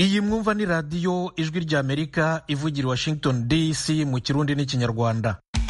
iyi mwumva ni radiyo ijwi ry'amerika ivugira i washington dc mu kirundi n'ikinyarwanda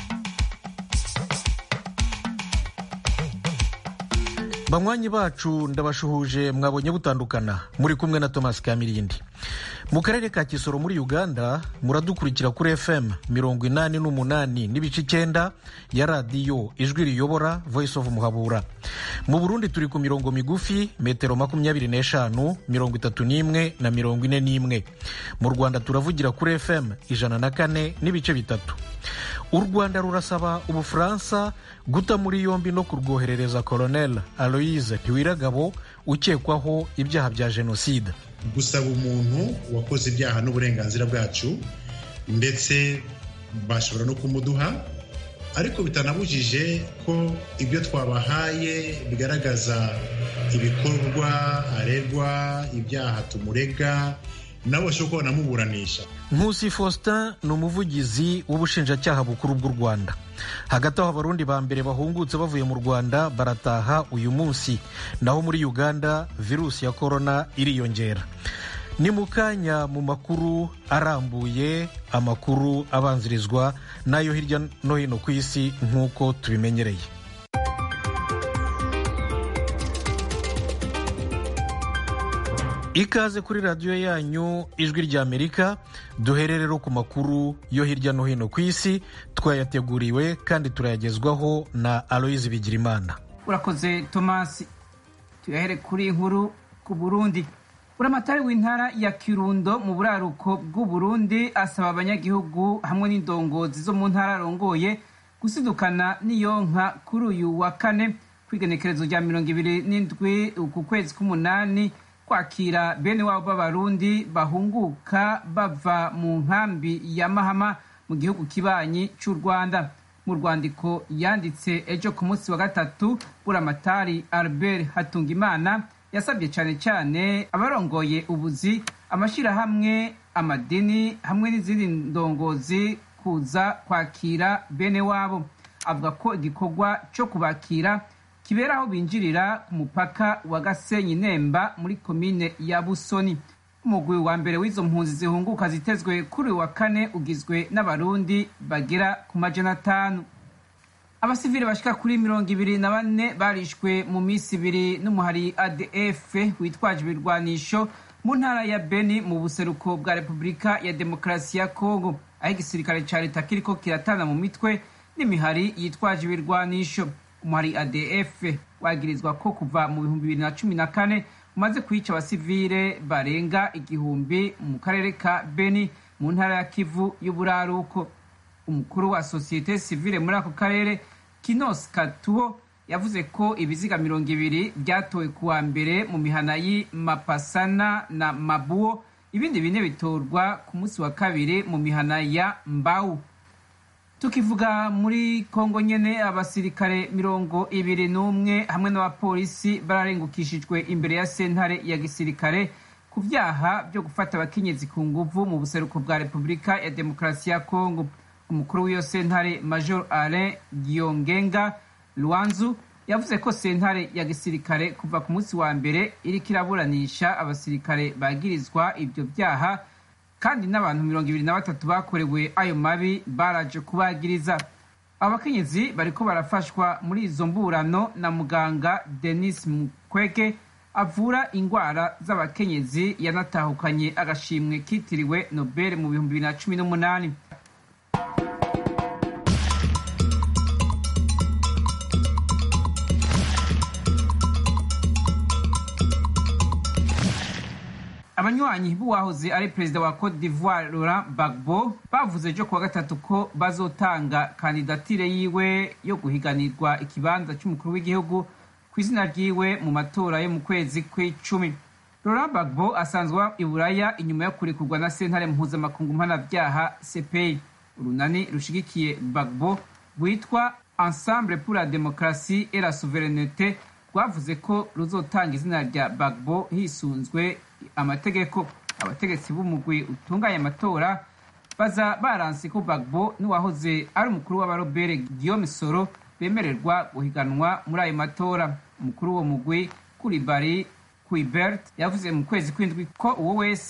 banywanyi bacu ndabashuhuje mwabonye butandukana muri kumwe na thomas kamirindi mu karere ka kisoro muri uganda muradukurikira kuri fm mirongo inani n'umunani n'ibice icyenda ya radiyo ijwi riyobora voice of muhabura mu burundi turi ku mirongo migufi metero makumyabiri n'eshanu mirongo itatu n'imwe na mirongo ine n'imwe mu rwanda turavugira kuri fm ijana na kane n'ibice bitatu u rwanda rurasaba ubufaransa guta muri yombi no kurwoherereza colonel aloise ntiwiragabo ukekwaho ibyaha bya jenoside gusaba umuntu wakoze ibyaha n'uburenganzira bwacu ndetse bashobora no kumuduha ariko bitanabujije ko ibyo twabahaye bigaragaza ibikorwa aregwa ibyaha tumurega nabo bashobora kuba banamuburanisha nkusi faustin ni umuvugizi w'ubushinjacyaha bukuru bw'u rwanda hagati aho abarundi ba mbere bahungutse bavuye mu rwanda barataha uyu munsi naho muri uganda virusi ya korona iriyongera ni mu kanya mu makuru arambuye amakuru abanzirizwa n'ayo hirya no hino ku isi nk'uko tubimenyereye ikaze kuri radiyo yanyu ijwi ry'amerika duhere rero ku makuru yo hirya no hino ku isi twayateguriwe kandi turayagezwaho na aloyizi bigirimana urakoze tomasi tuyahere kuri inkuru ku burundi buramatari w'intara ya kirundo mu buraruko bw'uburundi asaba abanyagihugu hamwe n'indongozi zo mu ntara arongoye gusidukana n'iyonka kuri uyu wa kane kwigenekerezo rya mirongo ibiri n'indwi ku kwezi k'umunani kwakira bene wabo b'abarundi bahunguka bava mu nkambi ya mahama mu gihugu kibanyi cy'u rwanda mu rwandiko yanditse ejo ku munsi wa gatatu buramatari albert hatungimana yasabye cyane cyane abarongoye ubuzi amashyirahamwe amadini hamwe n'izindi ndongozi kuza kwakira bene wabo avuga ko igikorwa cyo kubakira kibera aho binjirira ku mupaka wa gasenyi nemba muri komine ya busoni umugwi wa mbere w'izo mpunzi zihunguka zitezwe kuri uyu wa kane ugizwe n'abarundi bagera ku majana atanu abasivili bashika kuri mirongo ibiri na bane barishwe mu minsi ibiri n'umuhari adf witwaje ibirwanisho mu ntara ya beni mu buseruko bwa repubulika ya demokarasi ya kongo aho igisirikare ca leta kiriko kiratana mu mitwe n'imihari yitwaje ibirwanisho umuhari adf wagirizwa ko kuva mu bihumbi bibiri na cumi na kane umaze kwica abasivile barenga igihumbi mu karere ka beni mu ntara ya kivu y'uburaruko umukuru wa sosiyete sivile muri ako karere kinos katuho yavuze ko ibiziga mirongo ibiri byatowe ku wa mbere mu mihana y'i mapasana na mabuo ibindi bine bitorwa ku munsi wa kabiri mu mihana ya mbau tukivuga muri kongo nyene abasirikare mirongo ibiri n'umwe hamwe n'abapolisi bararengukishijwe imbere ya sentare ya gisirikare ku vyaha byo gufata abakenyezi ku nguvu mu buseruko bwa repubulika ya demokarasi ya kongo umukuru w'iyo sentare major alain giongenga lwanzu yavuze ko sentare ya gisirikare kuva ku munsi wa mbere iriko iraburanisha abasirikare bagirizwa ivyo vyaha kandi n'abantu mirongo ibiri na batatu bakorewe ayo mabi baraje kubagiriza abakenyezi bariko barafashwa muri izo mburano na muganga denis mukwege avura ingwara z'abakenyezi yanatahukanye agashimwe kitiriwe nobel mu bihumbi bibiri na cumi n'umunani abanywanyi b'uwahoze ari perezida wa cote d'ivoire laurent gbagbo bavuze ejo kuwa gatatu ko bazotanga kandidatire yiwe yo guhiganirwa ikibanza cy'umukuru w'igihugu ku izina ryiwe mu matora yo mu kwezi kw'icumi laurent gbagbo asanzwe i buraya inyuma yo kurekurwa na sentare mpuzamakungu mpanabyaha cpi urunani rushigikiye gbagbo rwitwa ensemble pour la démocratie et la souveraineté rwavuze ko ruzotanga izina rya gbagbo hisunzwe amategeko abategetsi b'umugwi utunganya amatora baza baranse ko bagbo n'uwahoze ari umukuru w'abarobere guillaume soro bemererwa guhiganwa muri ayo matora umukuru w'uwo mugwi kuribari kuibert yavuze mu kwezi kw'indwi ko uwo wese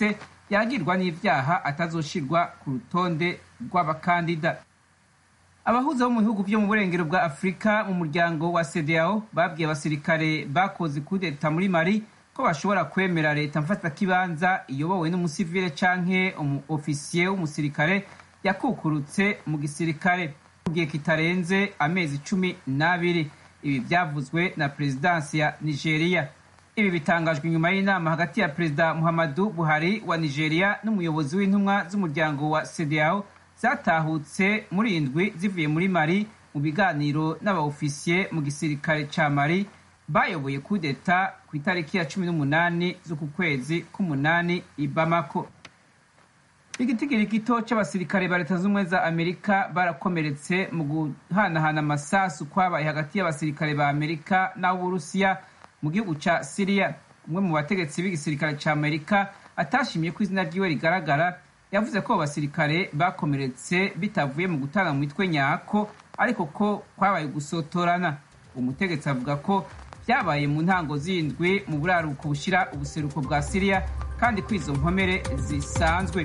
yagirwa n'ivyaha atazoshirwa ku rutonde rw'abakandida abahuza bo mu bihugu vyo mu burengero bwa afurika mu muryango wa cdao babwiye abasirikare bakoze kudeta muri mali ko bashobora kwemera leta mfatakibanza iyobowe n'umusivile canke umu ofisiye w'umusirikare yakukurutse mu gisirikare mu gihe kitarenze amezi cumi n'abiri ibi vyavuzwe na perezidansi ya nigeria ibi bitangajwe nyuma y'inama hagati ya perezida muhammadu buhari wa nigeria n'umuyobozi w'intumwa z'umuryango wa cdao zatahutse muri indwi zivuye muri mari mu biganiro n'abaofisiye mu gisirikare ca mari bayoboye kudeta ku itariki ya cumi n'umunani z'uku kwezi k'umunani i bamako igitigiri gito c'abasirikare ba leta z'ubumwe za amerika barakomeretse mu guhanahana amasasu kwabaye hagati y'abasirikare ba amerika n'ab'uburusiya mu gihugu ca siriya umwe mu bategetsi b'igisirikare ca amerika atashimiye ko izina ryiwe rigaragara yavuze ko abasirikare bakomeretse bitavuye mu gutana mu mitwe nyako ariko ko kwabaye gusotorana umutegetsi avuga ko vyabaye mu ntango z'indwi mu buraruko bushira ubuseruko bwa siriya kandi ko izo nkomere zisanzwe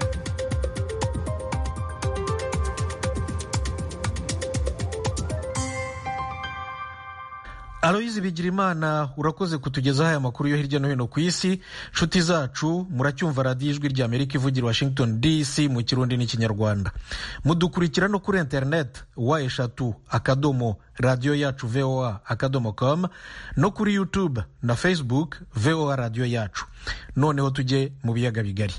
aloyizi bigirimana urakoze kutugezaho aya makuru yo hirya no hino ku isi nshuti zacu muracyumva radiyo ijwi rya amerika ivugira washington dc mu kirundi n'ikinyarwanda mudukurikira no kuri interineti wa eshatu akadomo radiyo yacu voa akadomo com no kuri youtube na facebook voa radiyo yacu noneho tujye mu biyaga bigari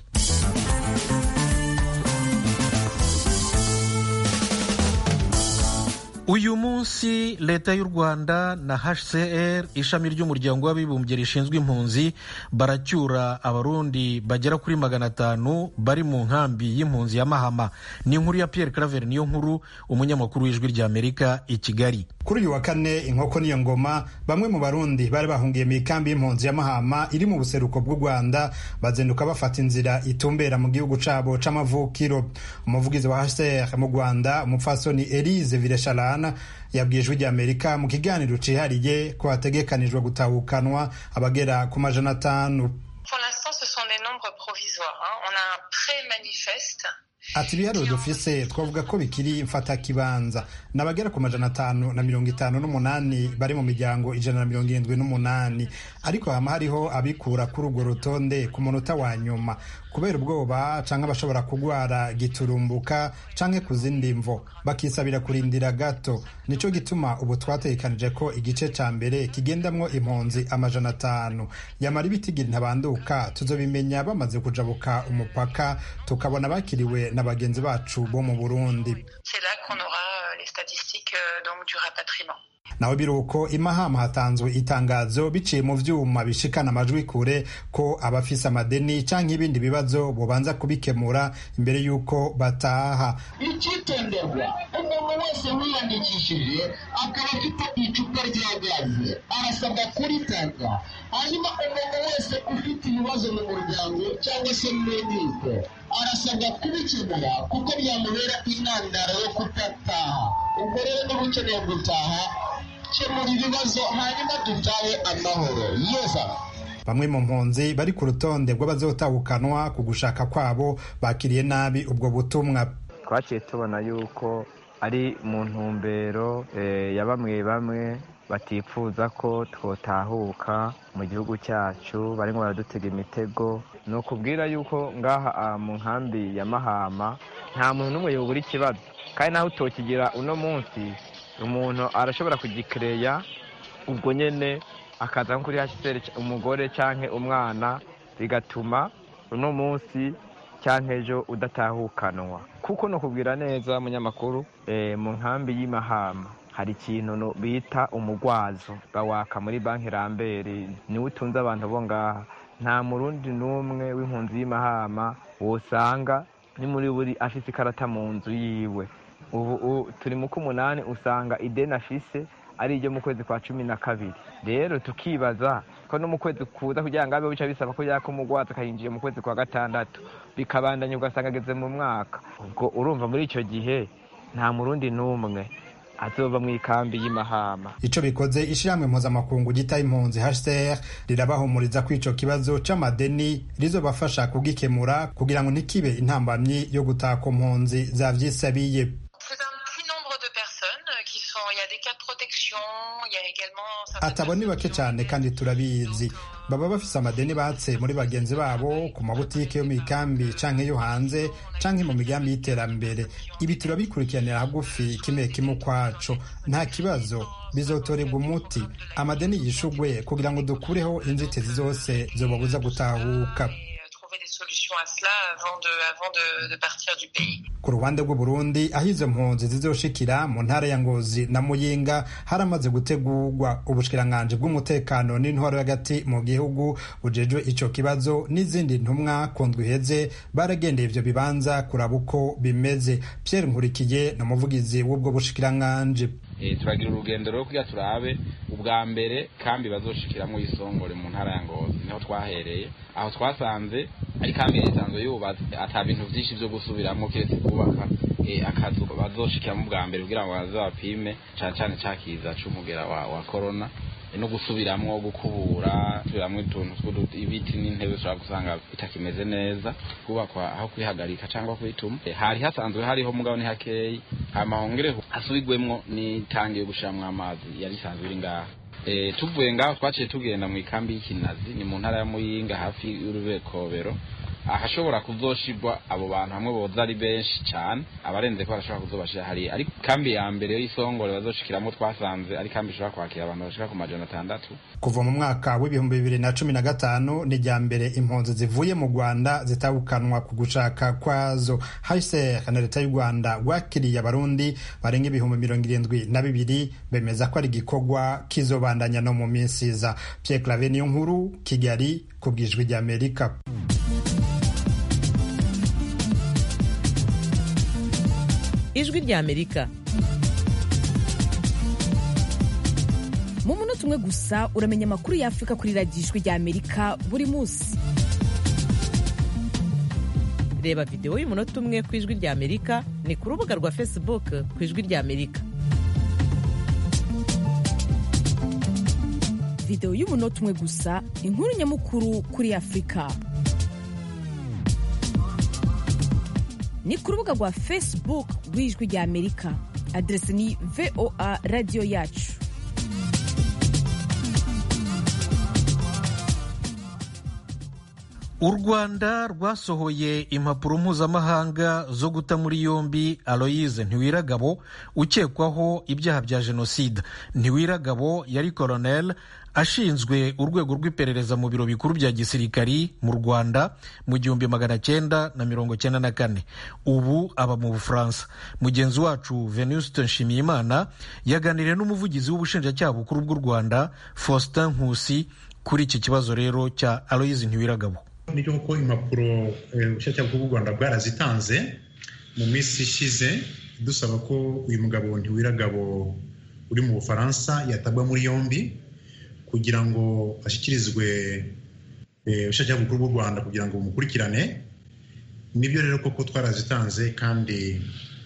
uyu munsi leta y'u rwanda na hcr ishami ry'umuryango w'abibumbye rishinzwe impunzi baracyura abarundi bagera kuri magana atanu bari mu nkambi y'impunzi ya mahama ni inkuru ya pierre claver niyo nkuru umunyamakuru w'ijwi rya amerika i kigali kuri uyu wa kane inkoko niyo ngoma bamwe mu barundi bari bahungiye mu ikambi y'impunzi ya mahama iri mu buseruko bw'u rwanda bazinduka bafata inzira itumbera mu gihugu cabo c'amavukiro umuvugizi wa hcr mu rwanda umupfasoni elise viresharan yabwiye ijwi rya amerika mu kiganiro cihariye ko hategekanijwe gutahukanwa abagera ku majana atanu ati ibiharuro dufise twavuga ko bikiri mfatakibanza ni abagera ku majana atanu na mirongo itanu n'umunani bari mu miryango ijana na mirongo irindwi n'umunani ariko hama hariho abikura kuri urwo rutonde ku munota wa nyuma kubera ubwoba canke abashobora kugwara giturumbuka canke ku zindi mvo bakisabira kurindira gato nico gituma ubu twategekanije ko igice ca mbere kigendamwo impunzi amajana atanu yamara ibitigiri ntabanduka tuzobimenya bamaze kujabuka umupaka tukabona bakiriwe na bagenzi bacu bo mu burundi naho biruko imahama hatanzwe itangazo biciye mu vyuma bishikana amajwi kure ko abafise amadeni canke ibindi bibazo bobanza kubikemura imbere y'uko bataha icitonderwa umuntu wese wiyandikishije akaba afite icupa rya gaze arasabwa kuritanga hanyuma umuntu wese ufite ibibazo mu muryango cyangwa se mu nkiko arasabwa kubikemura kuko byamubera intandaro yo kudataha ubwo rero niba ukeneye gutaha kemura ibibazo hanyuma dutahe amahoro yeza bamwe mu mpunzi bari ku rutonde rw'abazotahukanwa ku gushaka kwabo bakiriye nabi ubwo butumwa twaciye tubona yuko ari mu ntumbero ya bamwe bamwe batifuza ko twotahuka mu gihugu cyacu barimo baradutega imitego ni ukubwira yuko ngaha mu nkambi ya mahama nta muntu n'umwe yobura ikibazo kandi naho utokigira uno munsi umuntu arashobora kugikereya ubwo nyine akaza nko kuri hashiseri umugore cyangwa umwana bigatuma uno munsi cyangwa ejo udatahukanwa kuko ni ukubwira neza munyamakuru mu nkambi y'imahama hari ikintu bita umugwazo bawaka muri banki rambere niwe utunze abantu bo ngaha nta murundi n'umwe w'impunzi y'imahama wosanga ni muri buri afite ikarata mu nzu yiwe ubu turi mu k'umunani usanga ideni afise ari iryo mu kwezi kwa cumi na kabiri rero tukibaza ko no mu kwezi kuza kugira ngo abe bica bisaba ko yaka umugwaza akayinjiye mu kwezi kwa gatandatu bikabandanya ugasanga ageze mu mwaka ubwo urumva muri icyo gihe nta murundi n'umwe azova mu ikambi y'imahama ico bikoze ishirahamwe mpuzamakungu gita impunzi HCR rirabahumuriza ko ico kibazo c'amadeni rizobafasha kugikemura kugira ngo ntikibe intambamyi yo gutaha ku mpunzi zavyisabiye atabo ni bake cyane kandi turabizi baba bafise amadeni batse muri bagenzi babo ku mabutike yo mu ikambi canke yo hanze canke mu migambi y'iterambere ibi turabikurikiranira hagufi kimwe kimwe ukwaco nta kibazo bizotorerwa umuti amadeni yishugwe kugira ngo dukureho inzitizi zose zobabuza gutahuka ku ruhande rw'uburundi aho izo mpunzi zizoshikira mu ntara ya ngozi na muyinga haramaze gutegurwa ubushikiranganji bw'umutekano n'intwaro y'agati mu gihugu bujejwe ico kibazo n'izindi ntumwa ku ndwi iheze baragendeye ivyo bibanza kuraba uko bimeze pierre nkurikiye ni umuvugizi w'ubwo bushikiranganji turagira urugendo rwo kugira turabe ubwa mbere kambi bazoshikiramwo isongore mu ntara ya ngozi niho twahereye aho twasanze ari kambi yari isanzwe yubatse ata bintu vyinshi vyo gusubiramwo kiretse kubaka akazu bazoshikiramo ubwa mbere kugira ngo baze bapime cane cane cakiza c'umugera wa, wa corona no gusubiramwo gukubura gusubiramwo utuntu ibiti n'intebe ushobora gusanga bitakimeze neza kubakwa aho kwihagarika cyangwa kwituma hari hasanzwe hariho mugabo ni hakeyi hama hongereho hasubigwemwo n'itangi yo gushiramwo amazi yari isanzwe iri ngaha e, tuvuye ngaho twaciye tugenda mu ikambi y'ikinazi ni mu ntara ya muyinga hafi y'urubekobero ahashobora kuzoshirwa abo bantu hamwe boza ari benshi cyane abarenze ko barashobora kuzobashira hariya ariko kambi ya mbere y'isongore bazoshikiramwo twasanze ari kambi ishobora kwakira abantu bashika ku majana atandatu kuva mu mwaka w'ibihumbi bibiri na cumi na gatanu ni rya mbere impunzi zivuye mu rwanda zitabukanwa ku gushaka kwazo hsr na leta y'u rwanda rwakiriye abarundi barenga ibihumbi mirongo irindwi na bibiri bemeza ko ari igikorwa kizobandanya no mu minsi iza pierre clave niyo nkuru kigali ku bwijwi ry'amerika ijwi ry'amerika mu munota umwe gusa uramenya amakuru y'afurika kuri radiyo ijwi ry'amerika buri munsi reba videwo y'umunota umwe ku ijwi ry'amerika ni ku rubuga rwa facebook ku ijwi ry'amerika videwo y'umunota umwe gusa inkuru nyamukuru kuri afurika ni ku rubuga rwa facebook rw'ijwi rya amerika aderesi ni voa radiyo yacu u rwanda rwasohoye impapuro mpuzamahanga zo guta muri yombi aloyize ntiwiragabo ukekwaho ibyaha bya jenoside ntiwiragabo yari koronel ashinzwe urwego rw'iperereza mu biro bikuru bya gisirikari mu rwanda mu gihumbi magana cyenda na mirongo cyenda na kane ubu aba mu bufaransa mugenzi wacu venuste nshimiyimana yaganiriye n'umuvugizi w'ubushinjacyaha bukuru bw'u rwanda faustin nkusi kuri iki kibazo rero cya aloyize ntiwiragabo nibyo kuko impapuro ubushinjacyaha bw'u rwanda bwarazitanze mu minsi ishize dusaba ko uyu mugabo ntiwiragabo uri mu bufaransa yatabwa muri yombi kugira ngo ashyikirizwe ubushinjacyaha bukuru bw'u rwanda kugira ngo bumukurikirane nibyo rero koko twarazitanze kandi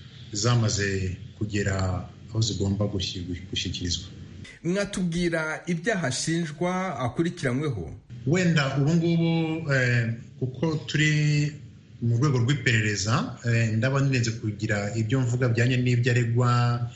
zamaze kugera aho zigomba gushyikirizwa mwatubwira ibyaha ashinjwa akurikiranyweho wenda ubu ngubu kuko turi mu rwego rw'iperereza ndaba nirenze kugira ibyo mvuga bijyanye n'ibyo aregwa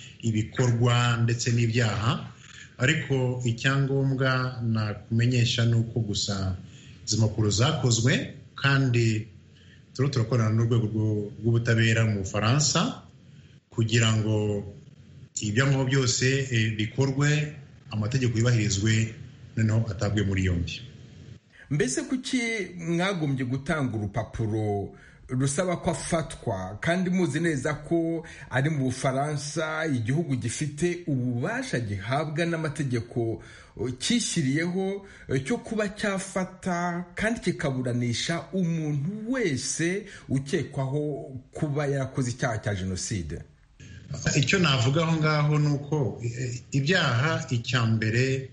ibikorwa ndetse n'ibyaha ariko icyangombwa nakumenyesha ni uko gusa izi mpapuro zakozwe kandi turiho turakorana n'urwego rw'ubutabera mu bufaransa kugira ngo ibyangombwa byose bikorwe amategeko yubahirizwe noneho atabwe muri yombi mbese kuki mwagombye gutanga urupapuro rusaba ko afatwa kandi muzi neza ko ari mu bufaransa igihugu gifite ububasha gihabwa n'amategeko cyishyiriyeho cyo kuba cyafata kandi kikaburanisha umuntu wese ukekwaho kuba yarakoze icyaha cya jenoside icyo navuga aho ngaho ni uko ibyaha icya mbere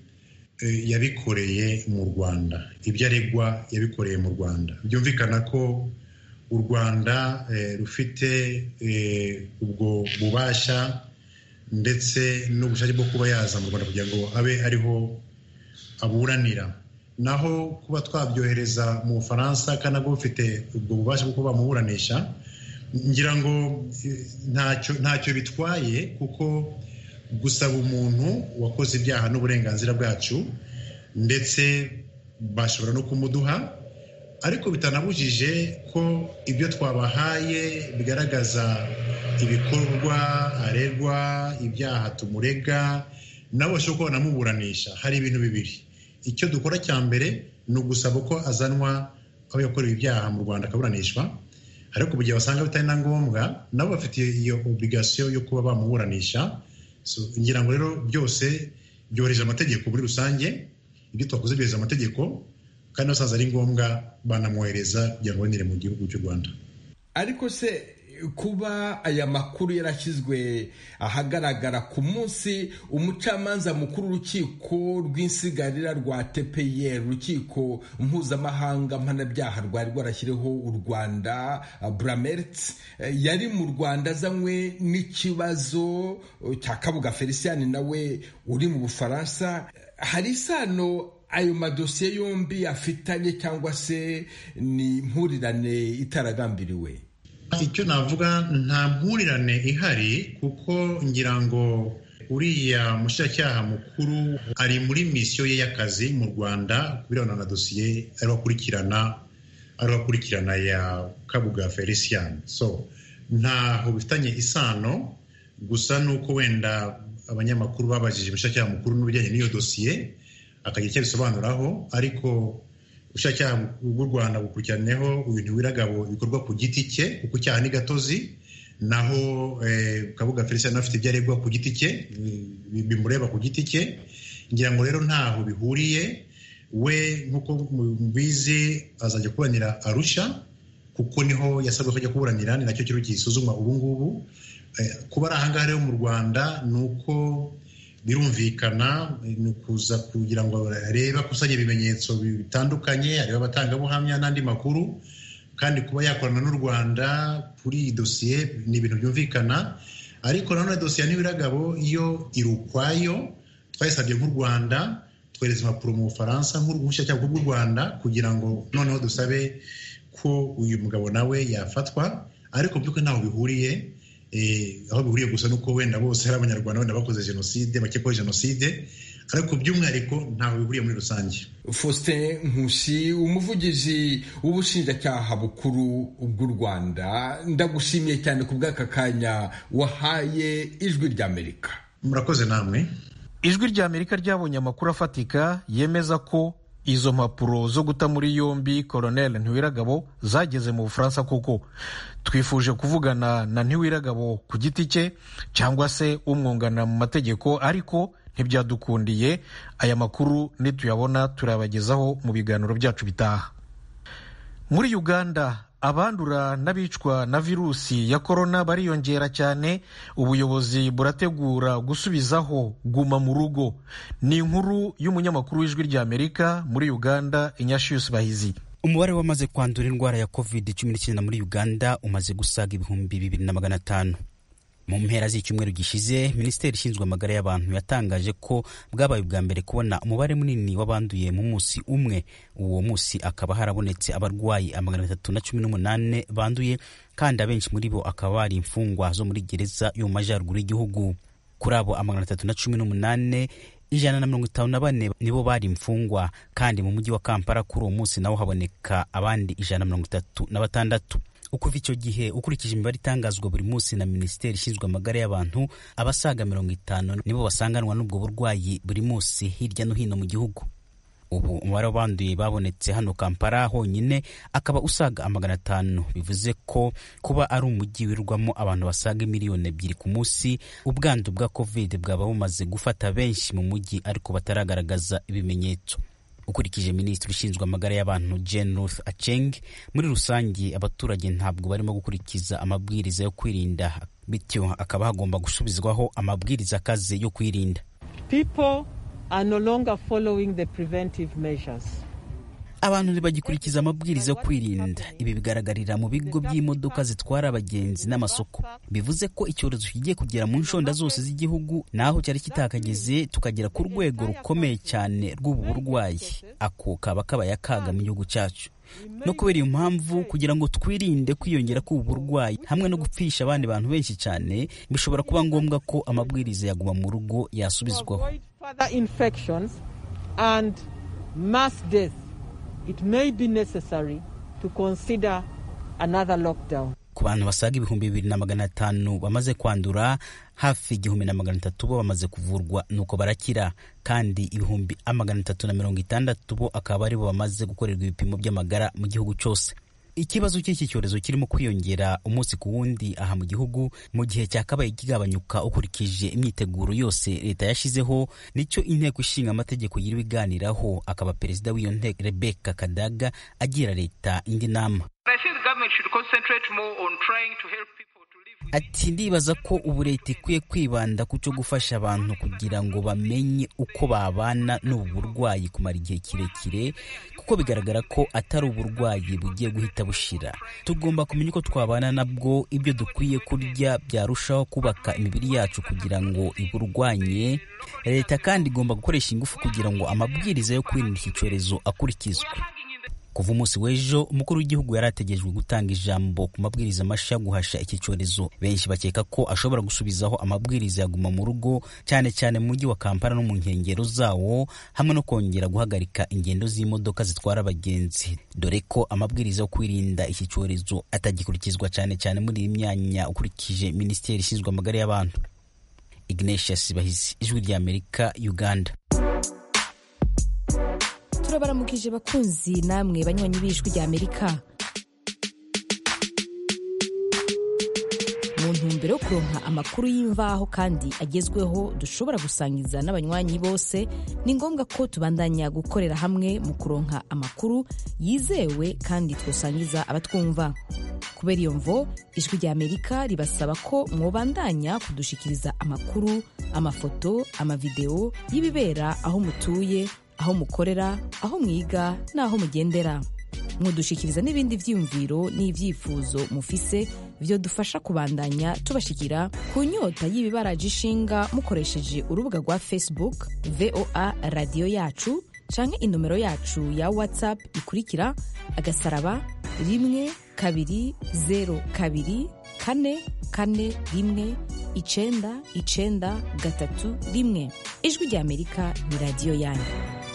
yabikoreye mu rwanda ibyo aregwa yabikoreye mu rwanda byumvikana ko u rwanda rufite ubwo bubasha ndetse n'ubushake bwo kuba yaza mu rwanda kugira ngo abe ariho aburanira naho kuba twabyohereza mu bufaransa kandi nabwo bufite ubwo bubasha bwo kuba bamuburanisha ngira ngo ntacyo bitwaye kuko gusaba umuntu wakoze ibyaha n'uburenganzira bwacu ndetse bashobora no kumuduha ariko bitanabujije ko ibyo twabahaye bigaragaza ibikorwa aregwa ibyaha tumurega nabo bashobora kuba banamuburanisha hari ibintu bibiri icyo dukora cya mbere ni ugusaba ko azanwa aho yakorewe ibyaha mu rwanda akaburanishwa ariko mu gihe basanga bitari na ngombwa nabo bafitiye iyo obligasiyo yo kuba bamuburanisha ngira ngo rero byose byohereje amategeko muri rusange ibyo twakoze byohereza amategeko kandi basanze ari ngombwa banamwohereza kugira ngo abonere mu gihugu cy'u rwanda ariko se kuba aya makuru yarashyizwe ahagaragara ku munsi umucamanza mukuru w'urukiko rw'insigarira rwa tpr urukiko mpuzamahanga mpanabyaha rwari rwarashyiriho u rwanda buramert yari mu rwanda azanywe n'ikibazo cya kabuga felicien nawe uri mu bufaransa hari isano ayo madosiye yombi afitanye cyangwa se ni impurirane itaragambiriwe icyo navuga nta mpurirane ihari kuko ngira ngo uriya mushinjacyaha mukuru ari muri misiyo ye y'akazi mu rwanda ku birebana na dosiye ariho akurikirana ariho akurikirana ya kabuga felicien so ntaho bifitanye isano gusa ni uko wenda abanyamakuru babajije umushinjacyaha mukuru n'ibijyanye n'iyo dosiye akagira icyo abisobanuraho ariko ubushinjacyaha bw'u rwanda bukurikiraneho ibintu wiragabo bikorwa ku giti cye kuko icyaha ni gatozi naho kabuga felicien afite ibyo aregwa ku giti cye bimureba ku giti cye ngira ngo rero ntaho bihuriye we nk'uko mubizi azajya kuburanira arusha kuko niho yasabwe ko ajya kuburanira ni nacyo kiriho gisuzumwa ubu ngubu kuba ari ahangaha rero mu rwanda ni uko birumvikana ni ukuza kugira ngo arebe akusanye ibimenyetso bitandukanye arebe abatangabuhamya n'andi makuru kandi kuba yakorana n'u rwanda kuri iyi dosiye ni ibintu byumvikana ariko nanone dosiye n'ibiragabo iyo iri ukwayo twayisabye nk'u rwanda twohereza impapuro mu bufaransa nk'ubushinjacyaha bw'u rwanda kugira ngo noneho dusabe ko uyu mugabo nawe yafatwa ariko by'ukuri ntaho bihuriye aho bihuriye gusa nuko wenda bose ari abanyarwanda wenda bakoze jenoside bakekwaho jenoside ariko by'umwihariko ntaho bihuriye muri rusange faustin nkusi umuvugizi w'ubushinjacyaha bukuru bw'u rwanda ndagushimiye cyane ku bw'aka kanya wahaye ijwi ry'amerika murakoze namwe ijwi ry'amerika ryabonye amakuru afatika yemeza ko izo mpapuro zo guta muri yombi koroneli ntiwiragabo zageze mu bufaransa kuko twifuje kuvugana na ntiwiragabo ku giti cye cyangwa se umwunganira mu mategeko ariko ntibyadukundiye aya makuru nituyabona turabagezaho mu biganiro byacu bitaha muri uganda abandura n'abicwa na virusi ya korona bariyongera cyane ubuyobozi burategura gusubizaho guma mu rugo ni inkuru y'umunyamakuru w'ijwi ry'amerika muri uganda inyashiyusi bahizi umubare wamaze kwandura indwara ya covid cumi n'icyenda muri uganda umaze gusaga ibihumbi bibiri na magana atanu mu mpera z'icyumweru gishize minisiteri ishinzwe amagara y'abantu yatangaje ko bwabaye ubwa mbere kubona umubare munini w'abanduye mu munsi umwe uwo munsi akaba harabonetse abarwayi amagana atatu na cumi n'umunani banduye kandi abenshi muri bo akaba bari imfungwa zo muri gereza yo mu majyaruguru y'igihugu kuri abo amagana atatu na cumi n'umunani ijana na mirongo itanu na bane nibo bari imfungwa kandi mu mujyi wa kampala kuri uwo munsi nawo haboneka abandi ijana na mirongo itatu na batandatu ukuva icyo gihe ukurikije imibare itangazwa buri munsi na minisiteri ishinzwe amagara y'abantu abasaga mirongo itanu nibo basanganwa n'ubwo burwayi buri munsi hirya no hino mu gihugu ubu umubare w'abanduye babonetse hano kampala honyine akaba usaga amagana atanu bivuze ko kuba ari umujyi wirwamo abantu basaga miliyoni ebyiri ku munsi ubwandu bwa covid bwaba bumaze gufata benshi mu mujyi ariko bataragaragaza ibimenyetso ukurikije minisitiri ushinzwe amagara y'abantu Jane Ruth Aceng muri rusange abaturage ntabwo barimo gukurikiza amabwiriza yo kwirinda bityo akaba hagomba gusubizwaho amabwiriza akaze yo kwirinda People are no longer following the preventive measures. abantu ntibagikurikiza amabwiriza yo kwirinda ibi bigaragarira mu bigo by'imodoka zitwara abagenzi n'amasoko bivuze ko icyorezo kigiye kugera mu nshonda zose z'igihugu naho cyari kitakageze tukagera ku rwego rukomeye cyane rw'ubu burwayi ako kaba kabaye akaga mu gihugu cyacu no kubera iyo mpamvu kugira ngo twirinde kwiyongera k'ubu burwayi hamwe no gupfisha abandi bantu benshi cyane bishobora kuba ngombwa ko amabwiriza yaguma mu rugo yasubizwaho it may be necessary to consider another lockdown. ku bantu basaga ibihumbi bibiri na magana atanu bamaze kwandura hafi igihumbi na magana atatu bo bamaze kuvurwa nuko barakira kandi ibihumbi magana atatu na mirongo itandatu bo akaba aribo bamaze gukorerwa ibipimo by'amagara mu gihugu cyose ikibazo cy'iki cyorezo kirimo kwiyongera umunsi ku wundi aha mu gihugu mu gihe cyakabaye kigabanyuka ukurikije imyiteguro yose leta yashyizeho nicyo inteko ishinga amategeko yiriwe iganiraho akaba perezida w'iyo nteko rebeka kadaga agira leta indi nama ati ndibaza ko ubu leta ikwiye kwibanda ku cyo gufasha abantu kugira ngo bamenye uko babana n'ubu burwayi kumara igihe kirekire kuko bigaragara ko atari uburwayi bugiye guhita bushira tugomba kumenya uko twabana nabwo ibyo dukwiye kurya byarushaho kubaka imibiri yacu kugira ngo iburwanye leta kandi igomba gukoresha ingufu kugira ngo amabwiriza yo kwirinda iki cyorezo akurikizwe kuva umunsi w'ejo umukuru w'igihugu yari ategerejwe gutanga ijambo ku mabwiriza mashya yo guhasha iki cyorezo benshi bakeka ko ashobora gusubizaho amabwiriza ya guma mu rugo cyane cyane mu mujyi wa kampala no mu nkengero zawo hamwe no kongera guhagarika ingendo z'imodoka zitwara abagenzi dore ko amabwiriza yo kwirinda iki cyorezo atagikurikizwa cyane cyane muri iyi myanya ukurikije minisiteri ishinzwe amagara y'abantu ignatius bahizi ijwi ry'amerika uganda turabaramukije bakunzi namwe banywanyi b'ijwi rya amerika mu ntumbero yo kuronka amakuru y'imvaho kandi agezweho dushobora gusangiza n'abanywanyi bose ni ngombwa ko tubandanya gukorera hamwe mu kuronka amakuru yizewe kandi twosangiza abatwumva kubera iyo mvo ijwi rya amerika ribasaba ko mwobandanya kudushikiriza amakuru amafoto amavideo y'ibibera aho mutuye aho mukorera aho mwiga n'aho mugendera mudushikiriza n'ibindi byiyumviro n'ibyifuzo mufise byo dufasha kubandanya tubashikira ku nyota y'ibibaraje ishinga mukoresheje urubuga rwa facebook voa radiyo yacu canke inomero yacu ya whatsapp ikurikira agasaraba rimwe kabiri zero kabiri kane kane rimwe icenda icenda gatatu rimwe ijwi rya amerika ni radiyo yanyu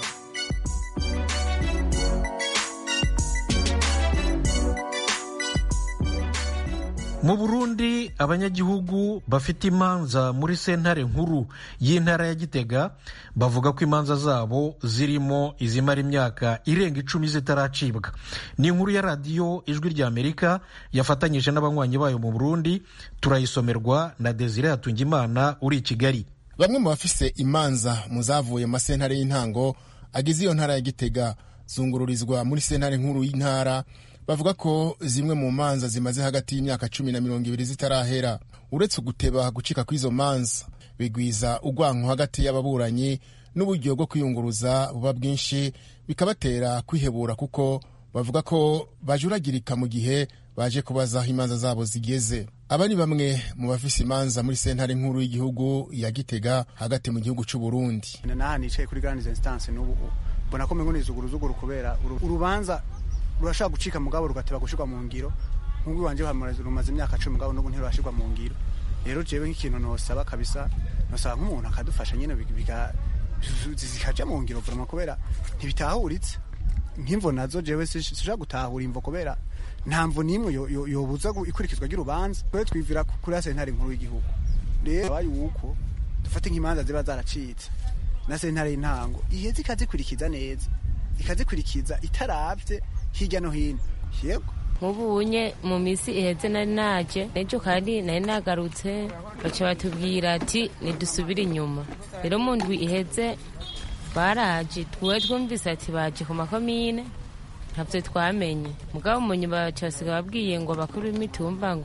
mu burundi abanyagihugu bafite imanza muri sentare nkuru y'intara ya gitega bavuga ko imanza zabo zirimo izimara imyaka irenga icumi zitaracibwa ni inkuru ya radiyo ijwi rya amerika yafatanyije n'abanywanyi bayo mu burundi turayisomerwa na desire hatungimana uri i kigali bamwe mu bafise imanza mu zavuye mu masentare y'intango agize iyo ntara ya gitega zungururizwa muri sentare nkuru y'intara bavuga ko zimwe mu manza zimaze hagati y'imyaka cumi na mirongo ibiri zitarahera uretse guteba gucika kw'izo manza bigwiza urwanko hagati y'ababuranyi n'uburyo bwo kwiyunguruza buba bwinshi bikabatera kwihebura kuko bavuga ko bajuragirika mu gihe baje kubaza aho imanza zabo zigeze aba ni bamwe mu bafise imanza muri sentare nkuru y'igihugu ya gitega hagati mu gihugu cy'u Burundi naha nicaye kuri grande instance n'ubu mbona ko mengo nizuguruzuguru kubera urubanza rurashaka gucika mugabo rugateba gushirwa mu ngiro nk'ubwo wanje rumaze imyaka cumi mugabo n'ubu ntirurashirwa mu ngiro rero jewe nk'ikintu nosaba kabisa nosaba nk'umuntu akadufasha nyene zikaja mu ngiro vrema kubera ntibitahuritse nk'imvo nazo jewe sishaka gutahura imvo kubera nta mvo n'imwe yobuza ikurikizwa ry'urubanza twe twivira kuri ya sentare nkuru y'igihugu rero abaye uko dufate nk'imanza ziba zaracitse na sentare y'intango iheze ikazikurikiza neza ikazikurikiza itaravye hirya no hino yego nk'ubunye mu minsi iheze nari naje n'ejo kandi nari nagarutse baca batubwira ati nidusubire inyuma rero mu ndwi iheze baraje twe twumvise ati baje ku makomine ntabyo twamenye mugabo mu nyuma baca basiga babwiye ngo bakuru b'imitumba ngo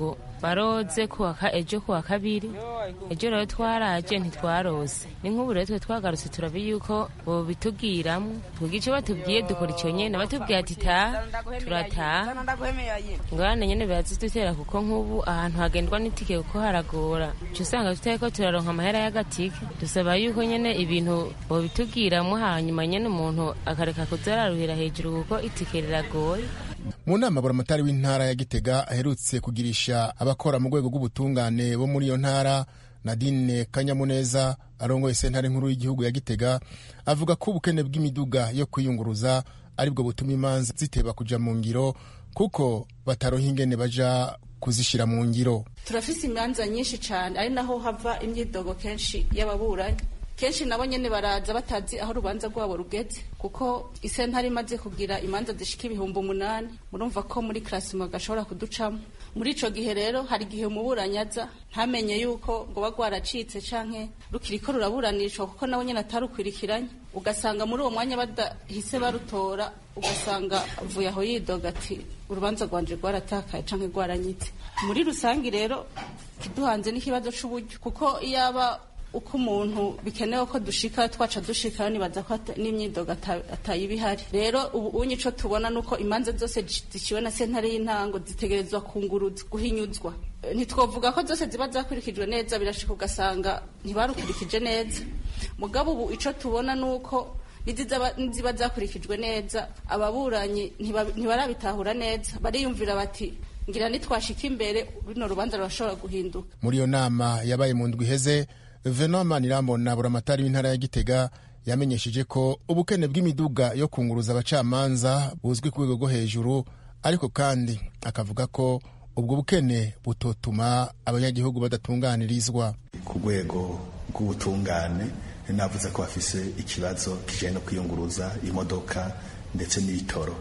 baroze ejo kuwa kabiri ejo rero twaraje ntitwarose ni nk'ubu rero twe twagarutse turabe yuko bobitubwiramo twebwe icyo batubwiye dukora icyo nyene batubwiye ati taha turataha ngorane nyene birazidutera kuko nk'ubu ahantu hagendwa n'itike kuko haragora uca usanga tutariko turaronka amahera y'agatike dusaba yuko nyene ibintu bobitubwiramo hanyuma nyene umuntu akareka kuzararuhira hejuru kuko itike riragoye mu nama buramatari w'intara ya gitega aherutse kugirisha abakora mu rwego rw'ubutungane bo muri iyo ntara nadine kanyamuneza arongoye sentare nkuru y'igihugu ya gitega avuga ko ubukene bw'imiduga yo kwiyunguruza aribwo butuma imanza ziteba kuja mu ngiro kuko bataronka ingene baja kuzishyira mu ngiro turafise imanza nyinshi cyane ari naho hava imyidogo kenshi y'ababuranyi kenshi nabo nyene baraza batazi aho urubanza rwabo rugeze kuko isentare imaze kugira imanza zishika ibihumbi umunani murumva ko muri klasima gashobora kuducamo muri ico gihe rero hari igihe umuburanyi aza ntamenye yuko ngo ba rwaracitse canke rukiriko ruraburanishwa kuko nabo nyene atarukwirikiranye ugasanga muri uwo mwanya badahise barutora ugasanga avuye aho yidoga ati urubanza rwanje rwaratakaye canke rwaranyitse muri rusangi rero kiduhanze n'ikibazo c'uburyo kuko iyaba uko umuntu bikenewe ko dushika twaca dushikayo nibaza ko n'imyidogo atayiba ihari rero ubu unye ico tubona nuko imanza zose ziciwe na sentare y'intango zitegerezwa kunguruzwa guhinyuzwa ntitwovuga ko zose ziba zakurikijwe neza birashika ugasanga ntibarukurikije neza mugabo ubu ico tubona nuko niziba zakurikijwe neza ababuranyi ntibarabitahura neza bariyumvira bati ngira nitwashika imbere runo rubanza rurashobora guhinduka muri iyo nama yabaye mu ndwi iheze venoma nirambona buramatari w'intara ya gitega yamenyesheje ko ubukene bw'imiduga yo kunguruza abacamanza buzwi ku rwego rwo hejuru ariko kandi akavuga ko ubwo bukene butotuma abanyagihugu badatunganirizwa ku rwego rw'ubutungane navuze ko bafise ikibazo kijanye no kwiyunguruza imodoka ndetse n'ibitoro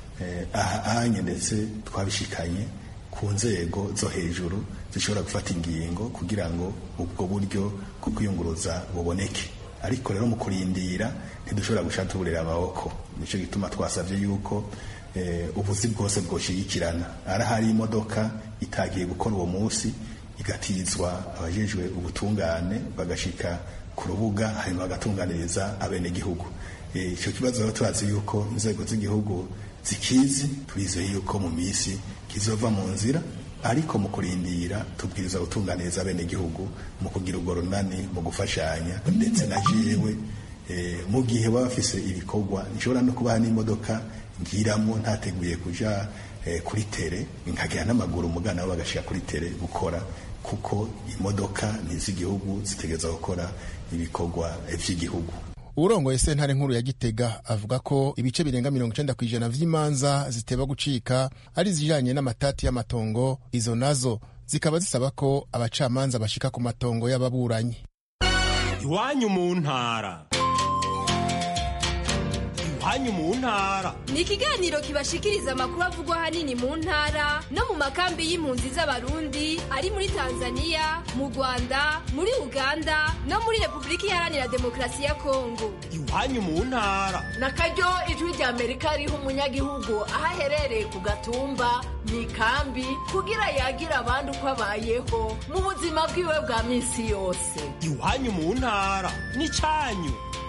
aha ahanye ndetse twabishikanye ku nzego zo hejuru zishobora gufata ingingo kugira ngo ubwo buryo bwo kwiyunguruza buboneke ariko rero mu kurindira ntidushobora gushaka tuburira amaboko nicyo gituma twasabye yuko ubuzi bwose bwoshigikirana arahari imodoka itagiye gukora uwo munsi igatizwa abajejwe ubutungane bagashika ku rubuga hanyuma bagatunganiriza abenegihugu icyo kibazo rero turazi yuko inzego z'igihugu zikizi turizeye yuko mu minsi kizova mu nzira ariko mu kurindira tubwiriza gutunganiriza abenegihugu mu kugira urwo runani mu gufashanya ndetse na jewe mu gihe baba bafise ibikorwa nshobora no kubaha n'imodoka ngiramo ntateguye kuja kuri tere nkagera n'amaguru umugana nabo bagashika kuri tere gukora kuko imodoka ni iz'igihugu zitegereza gukora ibikorwa vy'igihugu urongoye sentare nkuru ya gitega avuga ko ibice birenga mirongo icenda ku ijana vy'imanza ziteba gucika ari izijanye n'amatati y'amatongo izo nazo zikaba zisaba ko abacamanza bashika ku matongo y'ababuranyi iwanyu mu ntara iwanyu mu ntara ni ikiganiro kibashikiriza amakuru avugwa ahanini mu ntara no mu makambi y'impunzi z'abarundi ari muri tanzania mu rwanda muri uganda no muri repubulika iharanira demokarasi ya kongo iwanyu mu ntara na karyo ijwi rya amerika riha umunyagihugu aho aherereye ku gatumba mu ikambi kugira yagira abandi uko abayeho mu buzima bwiwe bwa minsi yose iwanyu mu ntara ni cyanyu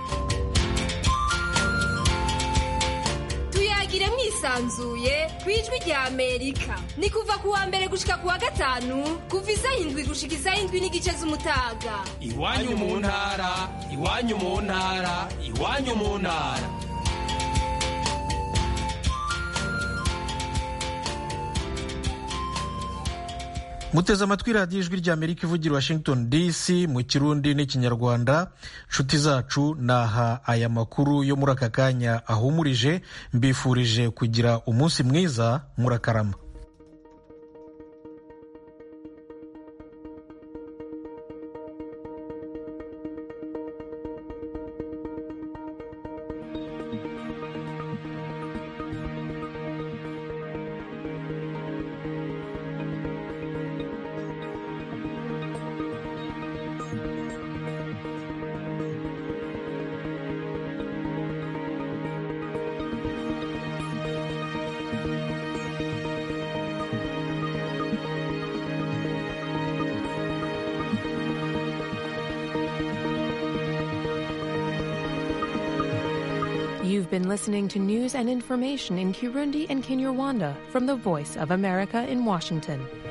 tuyagire mwisanzuye ku ijwi rya amerika ni kuva ku wa mbere gushika ku wa gatanu kuva isaha indwi gushika isaha indwi n'igice z'umutaga iwanyu mu ntara iwanyu mu ntara iwanyu mu ntara muteze amatwi radiyo ijwi rya amerika ivugira washington dc mu kirundi n'ikinyarwanda nshuti zacu naha aya makuru yo muri aka kanya ahumurije mbifurije kugira umunsi mwiza murakarama You've been listening to news and information in Kirundi and Kinyarwanda from the Voice of America in Washington.